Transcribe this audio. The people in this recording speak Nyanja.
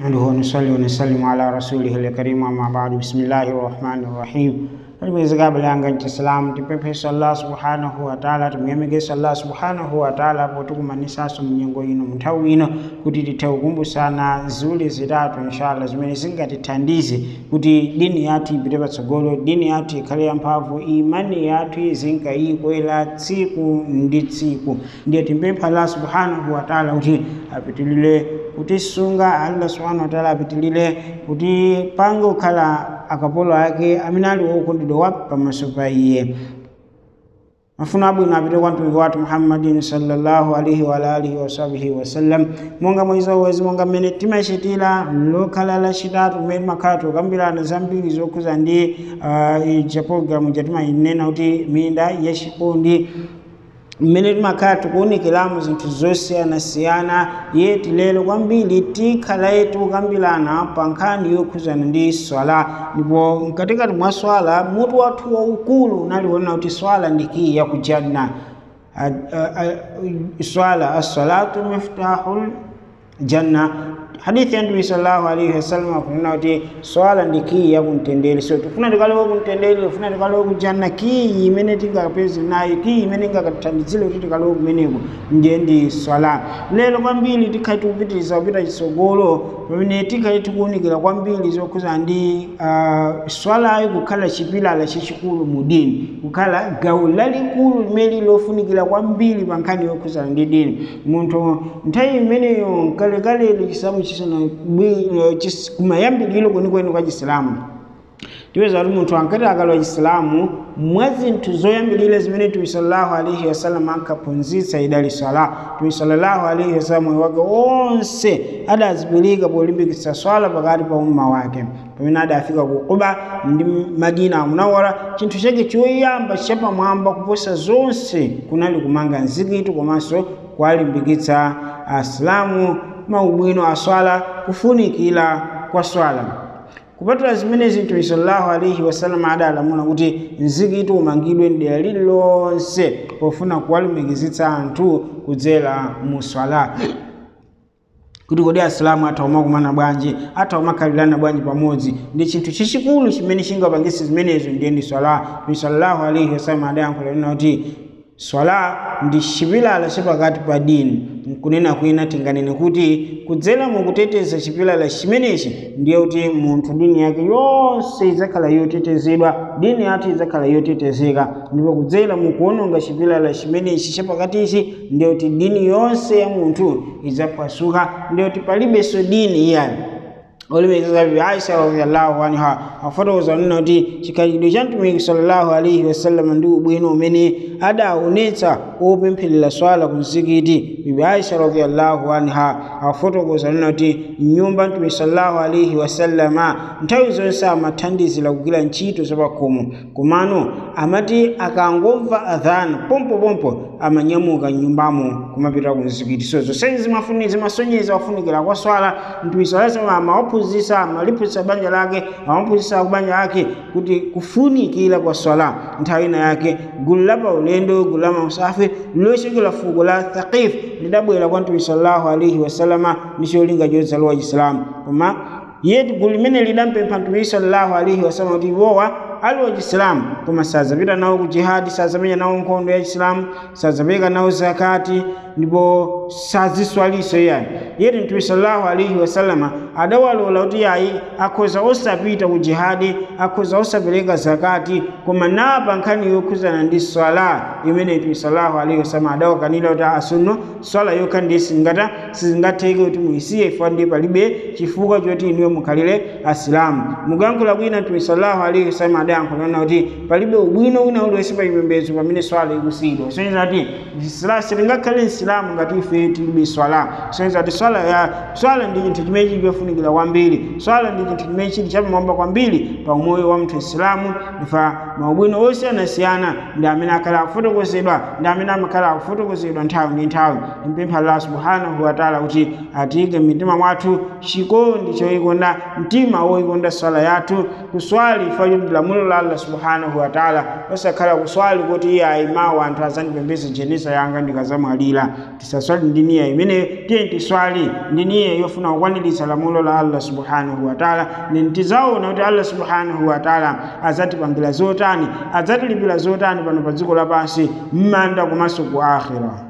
نحمده ونصلي ونسلم على رسوله الكريم أما بعد بسم الله الرحمن الرحيم Tulimweza bilanga nchi Islam tipepesa Allah subhanahu wa ta'ala tumuyemekesa Allah subhanahu wa ta'ala potukumanisaso mnyengo ino munthawi ino kuti tithaukumbusana ziwiri zitatu inshallah zimene zingatithandize kuti dini yathu ipite patsogolo dini yathu ikhale yamphamvu imani yathu izinkayikwera tsiku ndi tsiku ndiye timpempha Allah subhanahu wa ta'ala kuti apitilire kutisunga Allah subhanahu wa ta'ala apitilire kuti pange kukhala akapolo ake amene ali wokondedwa wa pamaso pa iye mafuno abwino apite kwa mtumiki wathu muhammadin sallallahu alaihi wa alihi wasahbihi wasallam monga mwezi wawezi monga mmene timachitira lokhala lachitatu mmene timakhala tikukambirana zambiri zokhuza ndi uh, cha programu chatimayinena kuti minda yachikondi mmene timakhala tikuwunikiramo zinthu zosiyanasiyana yeti lero kwambiri tikhala tikukambirana pa nkhani yokhuzana ndi swala ndipo mkatikati mwa swala mutu wathu waukulu unaliona kuti swala ndi kiyi yakujanna swala assalatu miftahul janna hadithi ya mtume sallallahu alaihi wasallam akunena kuti swala ndi kiyi yakumtendere so tifuna tikalowe kumtendere tifuna tikalowe kujanna kiyi imene tingapeze nayo kiyi imene ingakatithandizire kuti tikalowe kumeneko ndiye ndi swala lero kwambiri tikhale tikupitiriza kupita chitsogolo pamene tikhale tikuwunikira kwambiri zokhuza ndi uh, swalayo kukhala chipilala chachikulu mu dini kukhala gawo lalikulu limene lofunikira kwambiri pa nkhani yokhuzana ndi dini munthu nthawi imeneyo kalekale chisamu chisana kumayambiriro kwenikweni kwa chisilamu tipeza kuti munthu ankati akalowa chisilamu mwa zinthu zoyambirira zimene tumi sallallahu alaihi wasallam ankaphunzitsa idali swala tumi sallallahu alaihi wasallam moyo wake wonse adazipilika polimbikitsa swala pakati pa umma wake pamene adafika ku Quba ndi Madina munawara chinthu chake choyamba chapamwamba kuposa zonse kunali kumanga mzikiti komanso kuwalimbikitsa asilamu maubwino a swala kufunikira kwa swala kupatula zimene zinthu sallallahu alaihi wasallam adalamula kuti mzikiti umangidwe mdera lililonse pofuna kuwalumikizitsa anthu kudzera mu swala kuti kodi asilamu athauma kumana bwanji athauma khalirana bwanji pamodzi ndi chinthu chachikulu chimene chingapangitse zimenezo ndiye ndi swala mtume sallallahu alaihi wasallam adayankhula kuti swala ndi chipilala chapakati pa dini nkunena kwina tinganene kuti kudzera mukuteteza chipilala chimenechi ndiye kuti munthu dini yake yonse idzakhala yotetezedwa dini yathu idzakhala yotetezeka ndipo kudzera mukuononga chipilala chimenechi chapakatichi ndiye kuti dini yonse ya munthu idzaphwasuka ndiye kuti palibenso dini iyani olimekeza bi aisha radhiyallahu anha afotokoza nena kuti chikhalidwe cha mtumiki sallallahu alaihi wasallam ndi ubwino umene adaonetsa opempherera swala ku mzikiti bibi aisha radhiyallahu anha afotokoza nena kuti nyumba mtumiki sallallahu alaihi wasallama nthawi zonse amathandizira kugwira ntchito zapakhomo komano amati akangomva adhana pompopompo amanyamuka nyumbamo kumapita ku mzikiti so zonsezi zimafuni zimasonyeza wafunikira kwa swala mtumiki sallallahu alaihi wasallam amaphunzitsa amaliphunzitsa banja lake amaphunzitsa kubanja lake kuti kufunikira kwa swala nthawi ina yake gulu la paulendo gulu la mausafiri lochokera fuko la thaqif lidabwera kwa mtume sallallahu alaihi wasallama ndi cholinga chodzalowa chisilamu koma yeti gulu limene lidampempha mtume sallallahu alaihi wasallama kuti iwowa ali wa chisilamu koma sadzapita nawo ku jihadi sadzamenya nawo nkhondo ya chisilamu sadzapereka nawo zakati ndipo saziswaliso yani yeti mtume sallallahu alaihi wasallama adawalola kuti yayi akhoza osapita ku jihadi akhoza osapereka zakati koma napa nkhani yokhuzana ndi swala imene mtume sallallahu alaihi wasallama adawakanira kuti asunno swala yokha ndi singata sizingatheke kuti muisiye ifo ndi palibe chifukwa choti inuyo mukhalire asilamu mukuyankhula kwina mtume sallallahu alaihi wasallama adayankhulana kuti palibe ubwino wina uliwonse pa chipembedzo pamene swala ikusiyidwa soneza kuti silingakhale msilamu ngati ife tilibe swala soneza kuti swala ya swala ndi chinthu chimene chili chofunikira kwambiri swala ndi chinthu chimene chili chapamwamba kwambiri pa umoyo wa munthu isilamu ndifa maubwino osiyanasiyana ndi amene akhala akufotokozedwa ndi amene amakhala akufotokozedwa nthawi ndi nthawi mpempha allah subhanahu wataala kuti atiyike mmitima mwathu chikondi choyikonda mtima woyikonda swala yathu kuswali ifa choti lamulo lamulo la allah subhanahu wa taala osakhala kuswali kuti iye ayimawo anthu azandipembeza jeneza yanga ndikazamwalira tisaswali ndi niya imene tiye tiswali ndi niya yofuna kukwaniritsa lamulo la allah subhanahu wa taala neni tizaona kuti allah subhanahu wa taala azatipangira zotani adzatilipira zotani pano pa dziko lapansi m'manda komanso ku akhira